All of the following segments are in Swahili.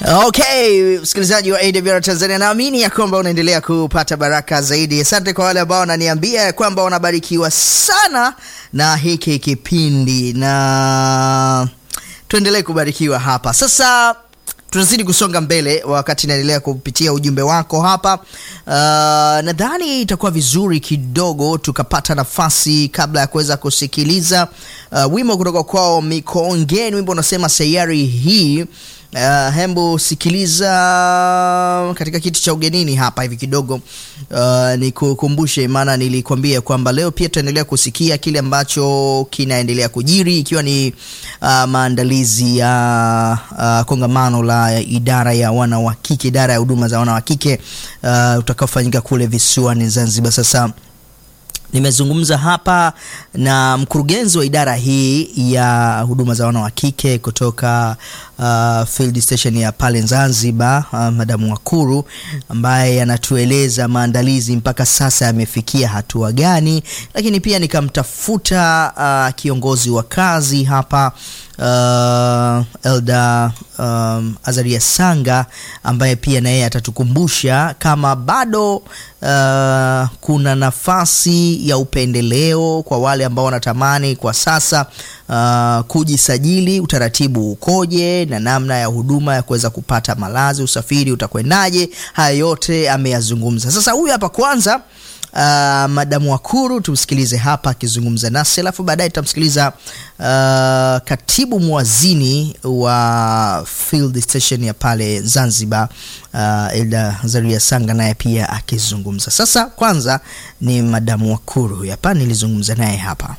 Okay, msikilizaji wa AWR Tanzania, naamini ya kwamba unaendelea kupata baraka zaidi. Asante kwa wale ambao wananiambia ya kwamba wanabarikiwa sana na hiki kipindi, na tuendelee kubarikiwa hapa. Sasa tunazidi kusonga mbele wakati naendelea kupitia ujumbe wako hapa. Uh, nadhani itakuwa vizuri kidogo tukapata nafasi kabla ya kuweza kusikiliza uh, wimbo kutoka kwao Mikongeni, wimbo unasema sayari hii. Uh, hembu sikiliza katika kiti cha ugenini hapa hivi kidogo. Uh, nikukumbushe, maana nilikwambia kwamba leo pia tutaendelea kusikia kile ambacho kinaendelea kujiri ikiwa ni uh, maandalizi ya uh, kongamano la idara ya wana wa kike, idara ya huduma za wana wa kike uh, utakaofanyika kule visiwani Zanzibar. Sasa nimezungumza hapa na mkurugenzi wa idara hii ya huduma za wana wa kike kutoka uh, field station ya pale Zanzibar, uh, Madamu Wakuru ambaye anatueleza maandalizi mpaka sasa yamefikia hatua gani, lakini pia nikamtafuta uh, kiongozi wa kazi hapa uh, Elda um, Azaria Sanga ambaye pia na yeye atatukumbusha kama bado uh, kuna nafasi ya upendeleo kwa wale ambao wanatamani kwa sasa uh, kujisajili, utaratibu ukoje na namna ya huduma ya kuweza kupata malazi, usafiri utakwendaje. Haya yote ameyazungumza. Sasa huyu hapa kwanza Uh, Madamu Wakuru tumsikilize hapa akizungumza nasi, alafu baadaye tutamsikiliza uh, katibu mwazini wa field station ya pale Zanzibar uh, Elda Zaria Sanga naye pia akizungumza. Sasa kwanza ni Madamu Wakuru huyu hapa, nilizungumza naye hapa.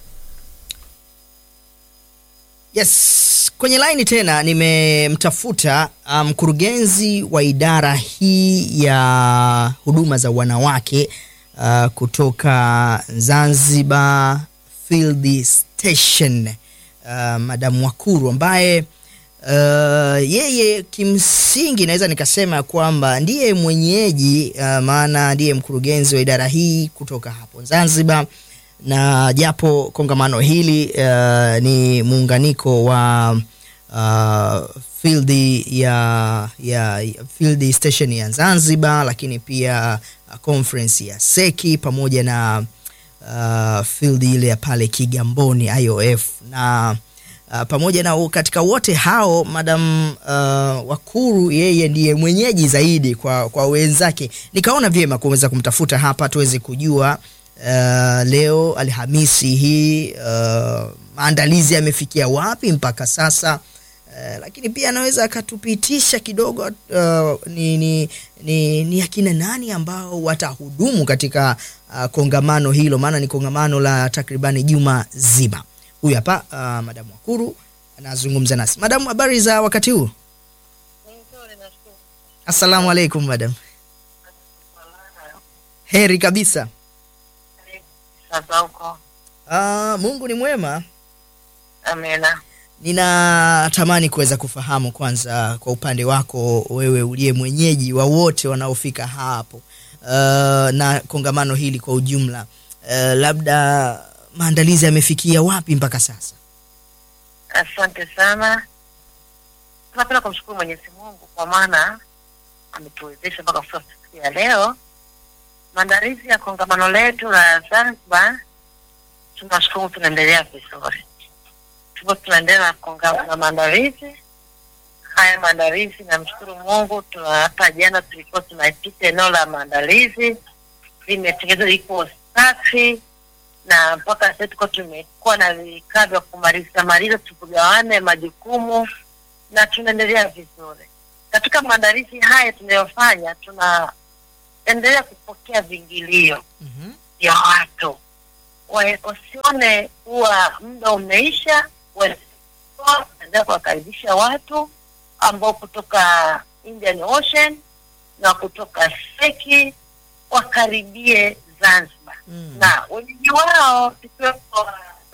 Yes, kwenye laini tena nimemtafuta mkurugenzi um, wa idara hii ya huduma za wanawake uh, kutoka Zanzibar Field Station uh, Madam Wakuru ambaye uh, yeye kimsingi naweza nikasema kwamba ndiye mwenyeji uh, maana ndiye mkurugenzi wa idara hii kutoka hapo Zanzibar na japo kongamano hili uh, ni muunganiko wa uh, field ya, ya field station ya Zanzibar, lakini pia uh, conference ya Seki pamoja na uh, field ile ya pale Kigamboni IOF na uh, pamoja na katika wote hao Madam uh, Wakuru yeye ndiye mwenyeji zaidi kwa, kwa wenzake. Nikaona vyema kuweza kumtafuta hapa tuweze kujua Uh, leo Alhamisi hii uh, maandalizi yamefikia wapi mpaka sasa uh, lakini pia anaweza akatupitisha kidogo uh, ni, ni, ni, ni akina nani ambao watahudumu katika uh, kongamano hilo, maana ni kongamano la takribani juma zima. Huyu hapa uh, Madamu Wakuru anazungumza nasi. Madamu, habari za wakati huu? Assalamu alaikum madam. Heri kabisa. Sasa huko. Uh, Mungu ni mwema. Amina. Ninatamani kuweza kufahamu kwanza, kwa upande wako wewe uliye mwenyeji wa wote wanaofika hapo uh, na kongamano hili kwa ujumla uh, labda maandalizi yamefikia wapi mpaka sasa? Asante sana. Tunapenda kumshukuru Mwenyezi Mungu kwa maana ametuwezesha mpaka kufika siku ya leo maandalizi ya kongamano letu la Zanzibar, tunashukuru, tunaendelea vizuri. Tupo tunaendelea na maandalizi haya. Maandalizi namshukuru Mungu, hata jana tulikuwa tunapita eneo la maandalizi, limetengenezwa liko safi, na mpaka sasa tuko tumekuwa na vikao vya kumaliza maliza, tukugawane majukumu na tunaendelea vizuri katika maandalizi haya tunayofanya tuna endelea kupokea vingilio mm vya -hmm. watu wasione kuwa muda umeisha, endelea kuwakaribisha watu ambao kutoka Indian Ocean na kutoka Seki wakaribie Zanzibar mm. na wenyeji wao tukiwepo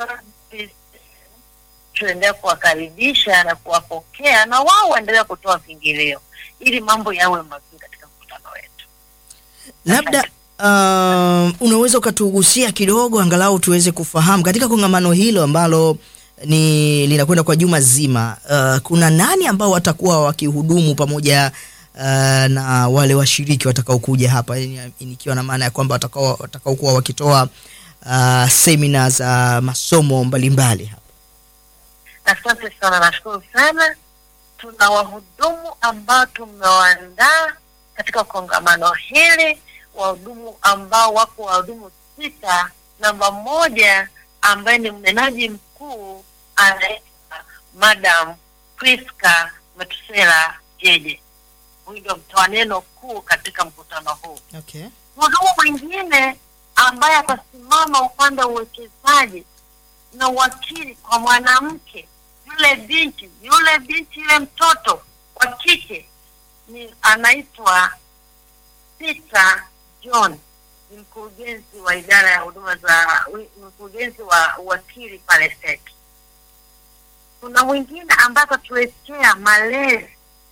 tunaendelea kuwakaribisha na kuwapokea na wao waendelea kutoa vingilio ili mambo yawe mazuri katika mkutano wetu. Labda uh, unaweza ukatugusia kidogo angalau tuweze kufahamu katika kongamano hilo ambalo ni linakwenda kwa juma zima. Uh, kuna nani ambao watakuwa wakihudumu pamoja uh, na wale washiriki watakaokuja hapa, yani, nikiwa na maana ya kwamba watakao watakaokuwa wakitoa uh, semina za masomo mbalimbali hapa. Asante sana, nashukuru sana. Tuna wahudumu ambao tumewaandaa katika kongamano hili, wahudumu ambao wako wahudumu sita. Namba moja ambaye ni mnenaji mkuu anaitwa Madam Priska Metusela Jeje. Huyu ndio mtoa neno kuu katika mkutano huu. Okay. Mhudumu mwingine ambaye atasimama upande wa uwekezaji na uwakili kwa mwanamke, yule binti, yule binti, yule mtoto wa kike ni anaitwa Peter John, ni mkurugenzi wa idara ya huduma za mkurugenzi wa uwakili pale SEC. Kuna mwingine ambaye atatuletea malezi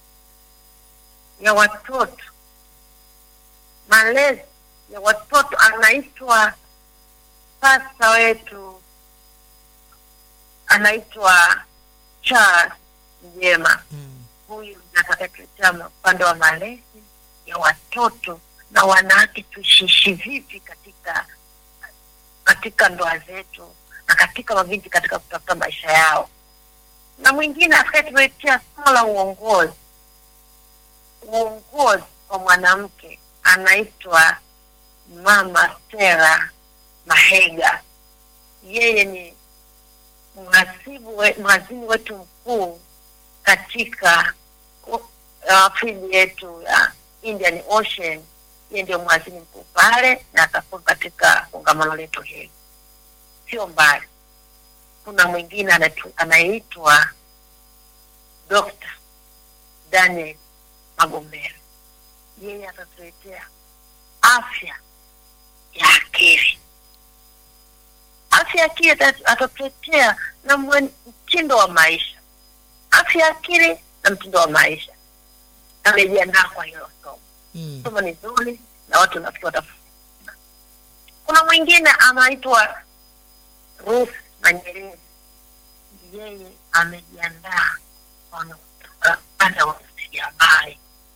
ya watoto malezi ya watoto anaitwa pasta wetu anaitwa Charles Njema. Mm. Huyu atakayetuletea upande wa malezi ya watoto na wanawake, tuishishi vipi katika katika ndoa zetu na katika mabinti katika kutafuta maisha yao, na mwingine atakayetuletea somo la uongozi uongozi kwa mwanamke anaitwa Mama Stella Mahega. Yeye ni mhasibu we, mhazini wetu mkuu katika uh, field yetu ya Indian Ocean. Yeye ndio mhazini mkuu pale na atakuwa katika kongamano letu hili. Sio mbali, kuna mwingine anatu- anaitwa Dr. Daniel Magombera. Yeye atatuletea afya ya akili. Afya ya akili ata- atatuletea na mwen- mtindo wa maisha, afya ya akili na mtindo wa maisha. Amejiandaa kwa hilo somo. Mm. Somo ni zuri na watu nafikiri watafuna. Kuna mwingine anaitwa Ruth Manyerezi, yeye amejiandaa kwa upande wa ujasiriamali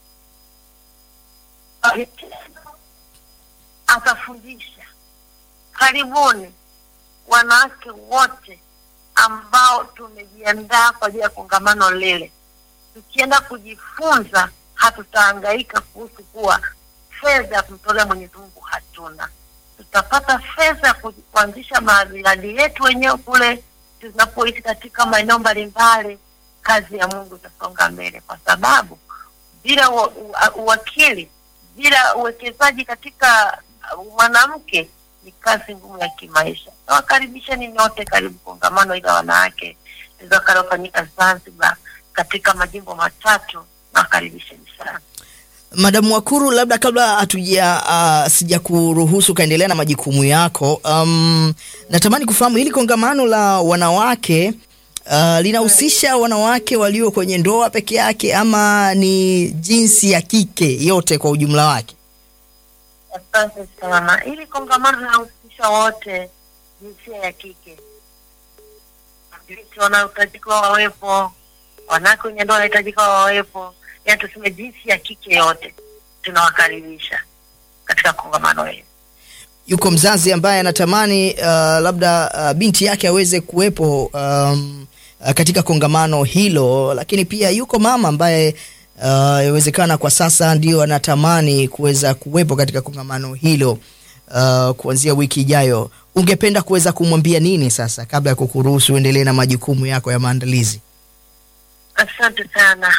atafundisha. Karibuni wanawake wote ambao tumejiandaa kwa ajili ya kongamano lile. Tukienda kujifunza, hatutahangaika kuhusu kuwa fedha ya kumtolea Mwenyezi Mungu hatuna. Tutapata fedha ya ku- kuanzisha miradi yetu wenyewe kule tunapoishi katika maeneo mbalimbali. Kazi ya Mungu itasonga mbele, kwa sababu bila ua- ua- uwakili bila uwekezaji katika uh, mwanamke ni kazi ngumu ya kimaisha. Nawakaribisheni nyote, karibu kongamano ila wanawake litakalofanyika Zanzibar katika majimbo matatu. Nawakaribisheni sana. Madamu Wakuru, labda kabla hatuja uh, sija kuruhusu ukaendelea na majukumu yako, um, natamani kufahamu hili kongamano la wanawake uh, linahusisha wanawake walio kwenye ndoa peke yake ama ni jinsi ya kike yote kwa ujumla wake? Asante sana. Hili kongamano linahusisha wote, jinsia ya kike, wawakilishi wanaohitajika wawepo, wanawake wenye ndoa wanahitajika wawepo, yaani tuseme jinsi ya kike yote tunawakaribisha katika kongamano hili. Yuko mzazi ambaye anatamani uh, labda uh, binti yake aweze kuwepo um, uh, katika kongamano hilo, lakini pia yuko mama ambaye uh, yawezekana kwa sasa ndio anatamani kuweza kuwepo katika kongamano hilo uh, kuanzia wiki ijayo. Ungependa kuweza kumwambia nini sasa, kabla ya kukuruhusu uendelee na majukumu yako ya maandalizi? Asante sana.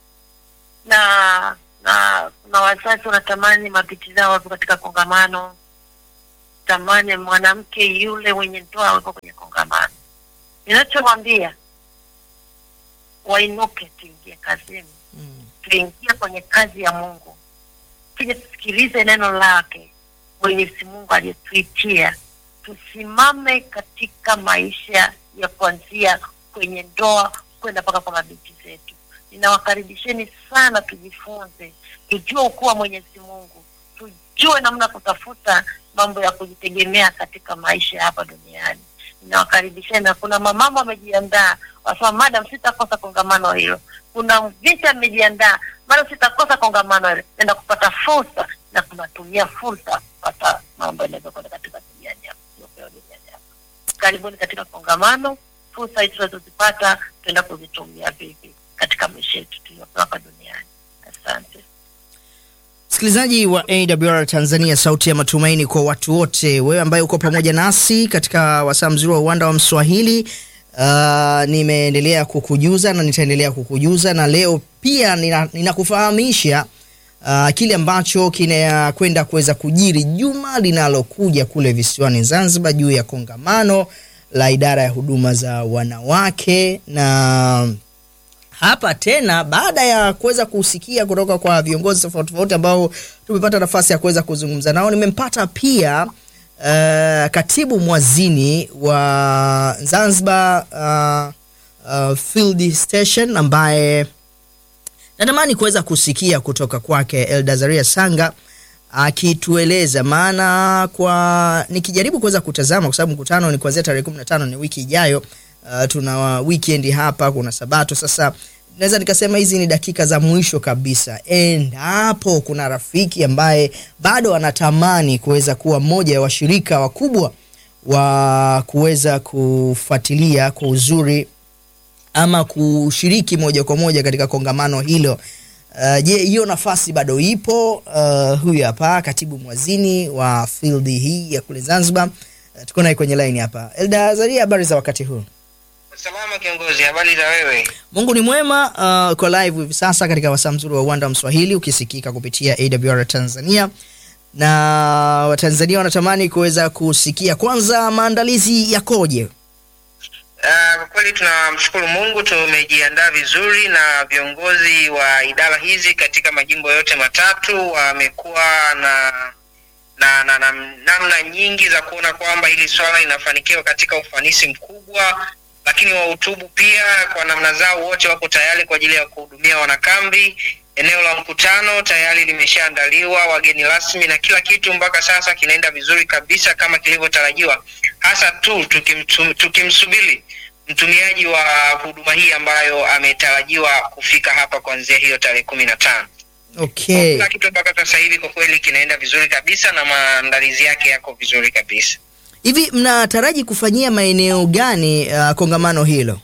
Na na kuna wazazi wanatamani mabinti zao wapo katika kongamano, tamani mwanamke yule mwenye ndoa awepo kwenye kongamano. Ninachomwambia wainuke, tuingie kazini, Mm. tuingie kwenye kazi ya Mungu, tuje tusikilize neno lake Mwenyezi Mungu aliyetuitia, tusimame katika maisha ya kuanzia kwenye ndoa kwenda mpaka kwa mabinti zetu. Ninawakaribisheni sana, tujifunze, tujue ukuu wa Mwenyezi Mungu, tujue namna kutafuta mambo ya kujitegemea katika maisha ya hapa duniani. Nawakaribisheni na kuna mamama wamejiandaa, wasema madam, sitakosa kongamano hilo. Kuna vita amejiandaa, madam, sitakosa kongamano hilo. Naenda kupata fursa na kunatumia fursa kupata mambo yanaweza kwenda katika duniani hapa, iliyopewa duniani hapa. Karibuni katika kongamano. Fursa hizi tunazozipata tuenda kuzitumia vipi katika maisha yetu tuliyopewa hapa duniani. Asante. Msikilizaji wa AWR Tanzania, sauti ya matumaini kwa watu wote, wewe ambaye uko pamoja nasi katika wasaa mzuri wa uwanda wa Mswahili. Uh, nimeendelea kukujuza na nitaendelea kukujuza na leo pia nina- ninakufahamisha uh, kile ambacho kinakwenda kuweza kujiri juma linalokuja kule visiwani Zanzibar juu ya kongamano la idara ya huduma za wanawake na hapa tena baada ya kuweza kusikia kutoka kwa viongozi tofauti tofauti ambao tumepata nafasi ya kuweza kuzungumza nao, nimempata pia uh, katibu mwazini wa Zanzibar uh, uh, Field Station ambaye natamani kuweza kusikia kutoka kwake Eldazaria Sanga akitueleza maana, kwa nikijaribu kuweza kutazama, kwa sababu mkutano ni kuanzia tarehe 15 ni wiki ijayo. Uh, tuna weekend hapa, kuna Sabato. Sasa naweza nikasema hizi ni dakika za mwisho kabisa, endapo kuna rafiki ambaye bado anatamani kuweza kuwa mmoja wa washirika wakubwa wa kuweza kufuatilia kwa uzuri ama kushiriki moja kwa moja katika kongamano hilo. Uh, je, hiyo nafasi bado ipo? Uh, huyu hapa katibu mwazini wa field hii ya kule Zanzibar. Uh, tuko naye kwenye line hapa. Elda Zaria, habari za wakati huu? Salama kiongozi, habari za wewe? Mungu ni mwema. Uh, uko live hivi sasa katika wasaa mzuri wa uwanda wa Mswahili ukisikika kupitia AWR Tanzania na Watanzania wanatamani kuweza kusikia kwanza maandalizi yakoje? Ah, Kwa kweli tunamshukuru Mungu, tumejiandaa vizuri na viongozi wa idara hizi katika majimbo yote matatu wamekuwa na na, na, na namna nyingi za kuona kwamba hili swala linafanikiwa katika ufanisi mkubwa, lakini wahutubu pia kwa namna zao wote wako tayari kwa ajili ya kuhudumia wanakambi. Eneo la mkutano tayari limeshaandaliwa, wageni rasmi na kila kitu mpaka sasa kinaenda vizuri kabisa kama kilivyotarajiwa, hasa tu tukimtu- tukimsubiri mtumiaji wa huduma hii ambayo ametarajiwa kufika hapa kuanzia hiyo tarehe kumi na tano. Okay. Kila kitu mpaka sasa hivi kwa kweli kinaenda vizuri kabisa na maandalizi yake yako vizuri kabisa. Hivi mnataraji kufanyia maeneo gani uh, kongamano hilo?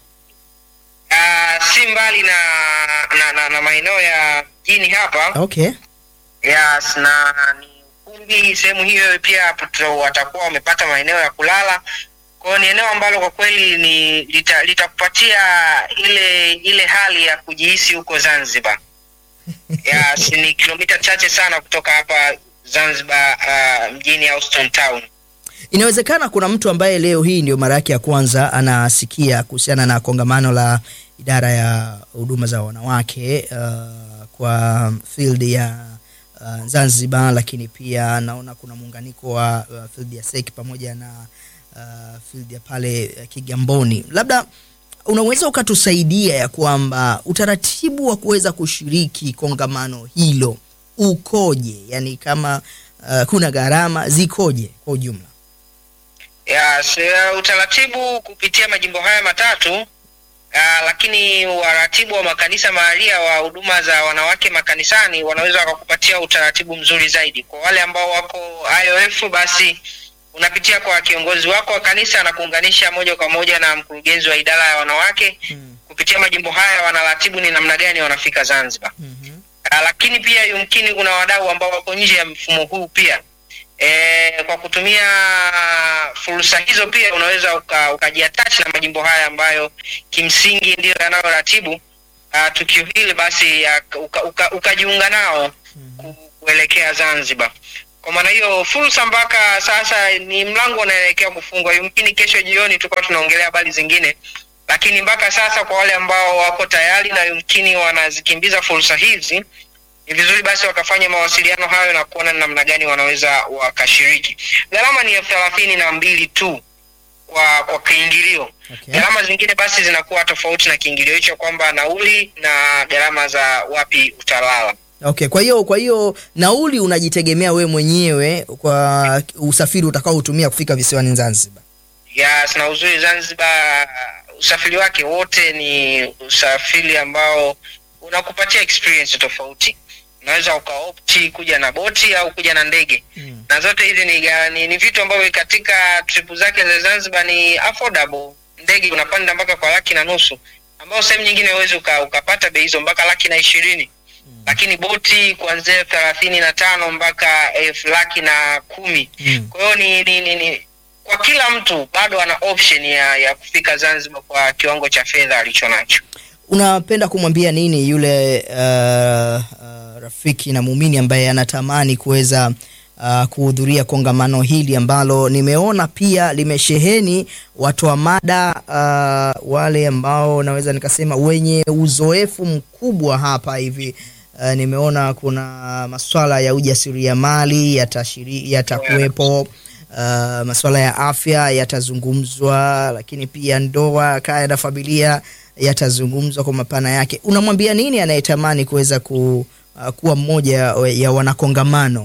Uh, si mbali na na, na, na maeneo ya mjini hapa Okay. yes, na ni ukumbi sehemu hiyo pia hapo tu- watakuwa wamepata maeneo ya kulala kwao. Ni eneo ambalo kwa kweli ni lita- litakupatia ile ile hali ya kujihisi huko Zanzibar. Yes, ni kilomita chache sana kutoka hapa Zanzibar uh, mjini Houston Town. Inawezekana kuna mtu ambaye leo hii ndio mara yake ya kwanza anasikia kuhusiana na kongamano la idara ya huduma za wanawake uh, kwa field ya uh, Zanzibar, lakini pia naona kuna muunganiko wa uh, field ya SEC pamoja na uh, field ya pale uh, Kigamboni. Labda unaweza ukatusaidia ya kwamba utaratibu wa kuweza kushiriki kongamano hilo ukoje? Yani kama uh, kuna gharama zikoje kwa ujumla? Yes, uh, utaratibu kupitia majimbo haya matatu uh, lakini waratibu wa makanisa mahalia wa huduma za wanawake makanisani wanaweza wakakupatia utaratibu mzuri zaidi. Kwa wale ambao wako IOF, basi unapitia kwa kiongozi wako wa kanisa na kuunganisha moja kwa moja na mkurugenzi wa idara ya wanawake. Mm. Kupitia majimbo haya wanaratibu ni namna gani wanafika Zanzibar. Mhm. Ah, lakini pia yumkini kuna wadau ambao wako nje ya mfumo huu pia. E, kwa kutumia fursa hizo pia unaweza uka- ukajiattach na majimbo haya ambayo kimsingi ndiyo yanayoratibu ah, tukio hili, basi ya- uka- uka- ukajiunga nao ku- kuelekea Zanzibar. Kwa maana hiyo fursa mpaka sasa ni mlango unaelekea kufungwa. Yumkini kesho jioni tutakuwa tunaongelea habari zingine, lakini mpaka sasa kwa wale ambao wako tayari na yumkini wanazikimbiza fursa hizi, ni vizuri basi wakafanya mawasiliano hayo na kuona ni namna gani wanaweza wakashiriki. Gharama ni elfu thelathini na mbili tu kwa kwa kiingilio. Okay. Gharama zingine basi zinakuwa tofauti na kiingilio hicho, kwamba nauli na gharama za wapi utalala. Okay, kwa hiyo kwa hiyo nauli unajitegemea we mwenyewe kwa usafiri utakao utumia kufika visiwani Zanzibar. Yes, na uzuri Zanzibar usafiri wake wote ni usafiri ambao unakupatia experience tofauti. Unaweza ukaopti kuja na boti au kuja na ndege Mm. na zote hizi ni, ga- ni, ni vitu ambavyo katika trip zake za Zanzibar ni affordable. Ndege unapanda mpaka kwa laki na nusu, ambao sehemu nyingine huwezi uka, ukapata bei hizo mpaka laki na ishirini lakini boti kuanzia elfu thelathini na tano mpaka elfu laki na kumi Mm. kwa hiyo ni, ni, ni, ni kwa kila mtu bado ana option ya, ya kufika Zanzibar kwa kiwango cha fedha alicho nacho. unapenda kumwambia nini yule uh, uh, rafiki na muumini ambaye anatamani kuweza uh, kuhudhuria kongamano hili ambalo nimeona pia limesheheni watu wa mada uh, wale ambao naweza nikasema wenye uzoefu mkubwa hapa hivi uh, nimeona kuna maswala ya ujasiriamali yatashiri- yatakuwepo uh, masuala ya afya yatazungumzwa lakini pia ndoa kaya na familia yatazungumzwa kwa mapana yake unamwambia nini anayetamani kuweza ku, uh, kuwa mmoja ya wanakongamano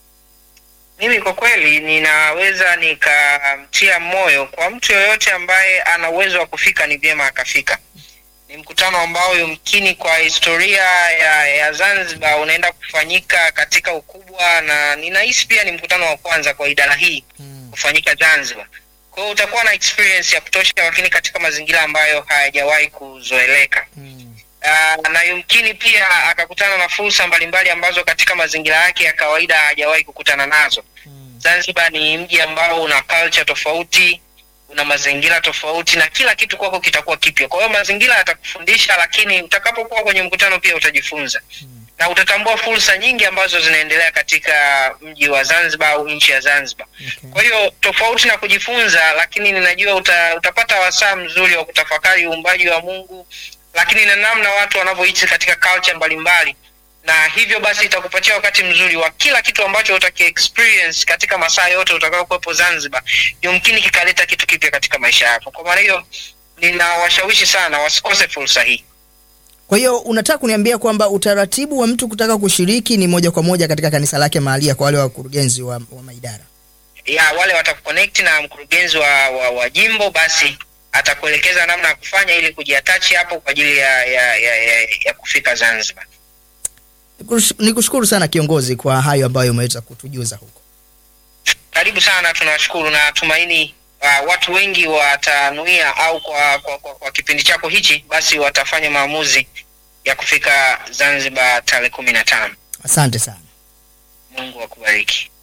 Mimi kwa kweli ninaweza nikamtia moyo kwa mtu yoyote ambaye ana uwezo wa kufika, ni vyema akafika. Ni mkutano ambao yumkini kwa historia ya, ya Zanzibar unaenda kufanyika katika ukubwa, na ninahisi pia ni mkutano wa kwanza kwa idara hii kufanyika Zanzibar. Kwa hiyo utakuwa na experience ya kutosha, lakini katika mazingira ambayo hayajawahi kuzoeleka. Uh, na yumkini pia akakutana na fursa mbalimbali ambazo katika mazingira yake ya kawaida hajawahi kukutana nazo. Zanzibar ni mji ambao una culture tofauti, una mazingira tofauti na kila kitu kwako kitakuwa kipya. Kwa hiyo mazingira yatakufundisha, lakini utakapokuwa kwenye mkutano pia utajifunza na utatambua fursa nyingi ambazo zinaendelea katika mji wa Zanzibar au nchi ya Zanzibar. Kwa hiyo tofauti na kujifunza, lakini ninajua uta, utapata wasaa mzuri wa kutafakari uumbaji wa Mungu, lakini na namna watu wanavyoishi katika culture mbalimbali, na hivyo basi itakupatia wakati mzuri wa kila kitu ambacho utaki experience katika masaa yote utakayokuwepo Zanzibar, yumkini kikaleta kitu kipya katika maisha yako. Kwa maana hiyo, ninawashawishi sana wasikose fursa hii. kwa hiyo unataka kuniambia kwamba utaratibu wa mtu kutaka kushiriki ni moja kwa moja katika kanisa lake mahalia kwa wale wakurugenzi wa, wa maidara ya wale watakuconnect na mkurugenzi wa, wa, wa jimbo basi atakuelekeza namna ya kufanya ili kujiatachi hapo kwa ajili ya, ya, ya, ya, ya kufika Zanzibar. Nikush- nikushukuru sana kiongozi kwa hayo ambayo umeweza kutujuza huko Karibu sana, tunawashukuru na tumaini uh, watu wengi watanuia au kwa, kwa, kwa, kwa kipindi chako hichi basi watafanya maamuzi ya kufika Zanzibar tarehe kumi na tano. asante sana Mungu akubariki.